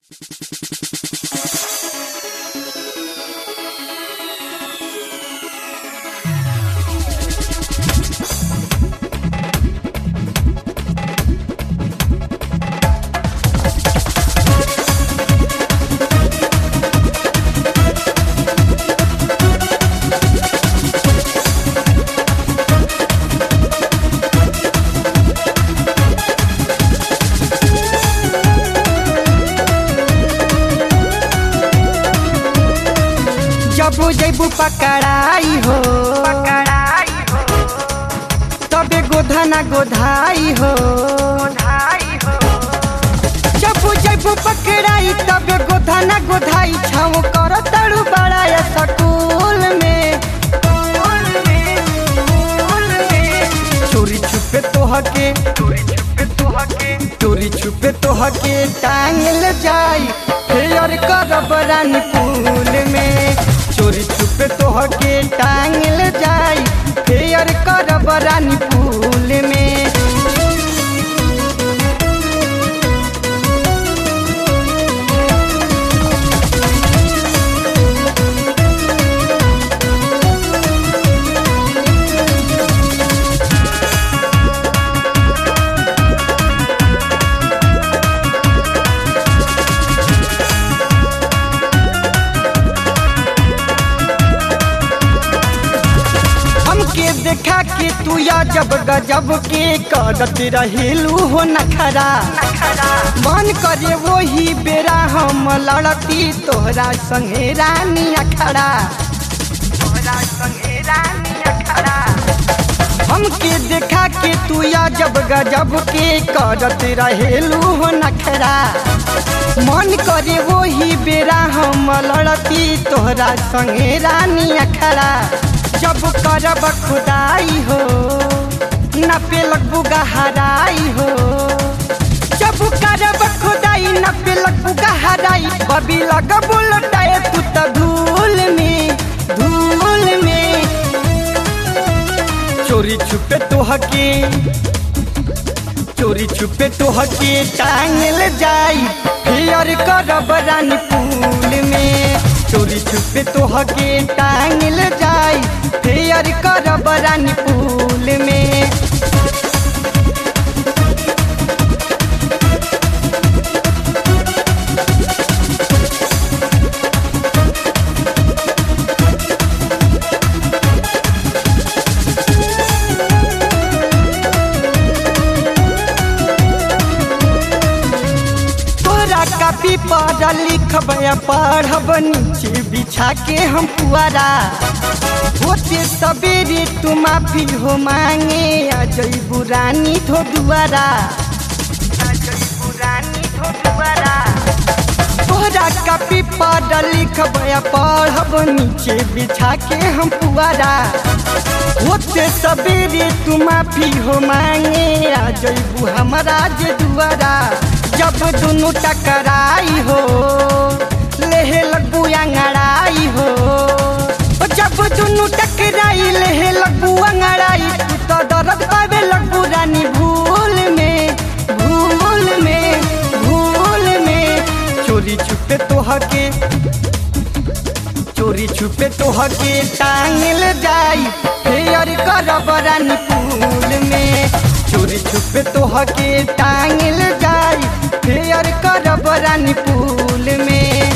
जब जैबू पकड़ाई हो पकड़ाई हो तबे गोधना गोधाई हो धाई हो जब जैबू पकड़ाई तबे गोधना गोधाई छाव कर तड़ू बड़ा या सकूल में फूल में फूल में चोरी छुपे तोहके चोरी छुपे तुहके चोरी छुपे तोहके टांगल जाई फेयर करब रानी फूल में चोरी छुपे तोहके टांगल जाई फेयर करब रानी फूल में हमके देखा के तू या जब गजब के करत रहेलू हो नखरा नखरा मन करे वही बेरा हम लड़ती तोहरा संगे रानी अखड़ा तोरा संगे रानी अखड़ा हमके देखा के तू या जब गजब के करत रहेलू हो नखरा मन करे वही बेरा हम लड़ती तोहरा संगे रानी अखड़ा जब करब खुदाई हो न पे लगबू गहराई हो जब करब खुदाई न पे लगबू गहराई बबी लगबू लटाए तू त धूल में धूल में चोरी छुपे तोहके चोरी छुपे तोहके टांगल जाई फेयर करब रानी फूल में चोरी छुपे तोहके टांगल जाई फेयर करब रानी फूल में तोरा कापी पर लिखब या पढ़ब नीचे बिछा के हम पुआरा होते सवेरे तू माफी हो मांगे आ जईबू रानी धो दुआरा अजय पुरानी हो दुआरा तोरा कापी पर लिखब या पढ़ब नीचे बिछा के हम पुआरा होते सवेरे तू माफी हो मांगे आ जईबू हमारा जे दुआरा जब दुनू टकराई हो लेहे लगबू अंगड़ाई हो ओ जब दुनू टकराई लेहे लगबू अंगड़ाई तू तो दर्द पावे लगबू रानी भूल में भूल में भूल में चोरी छुपे तोहके चोरी छुपे तोहके टांगल जाई फेयर करब रानी फूल में चोरी छुपे तोहके टांगल जाई फेयर करब रानी फूल में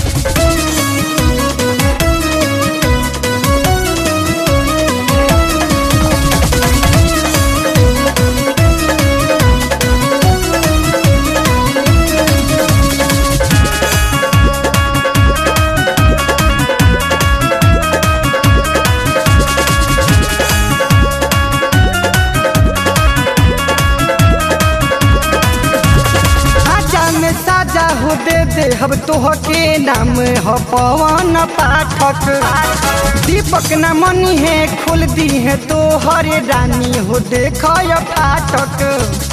आजा में साजा हो दे दे हम तोहके नाम हो पवन पाठक दीपक न मनी है खोल दी है तो हरे रानी हो देख फाटक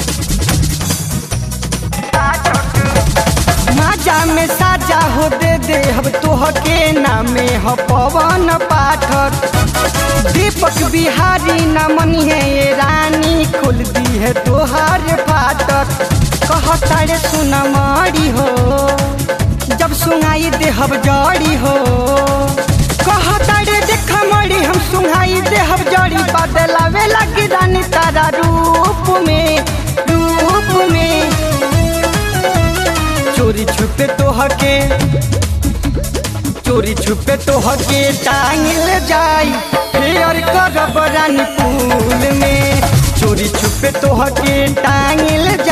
माजा में साजा हो दे दे हम तोहके नामे हो पवन पाठक दीपक बिहारी न मनी है ये रानी खोल दी है तोहार फाटक कहतारे सुन मारी हो लगाई देहब जड़ी हो कहता रे देख मड़ी हम सुहाई देहब जड़ी बदलावे लगी रानी तारा रूप में रूप में चोरी छुपे तो हके चोरी छुपे तो हके टांगल जाई फेयर करब रानी फूल में चोरी छुपे तो हके टांगल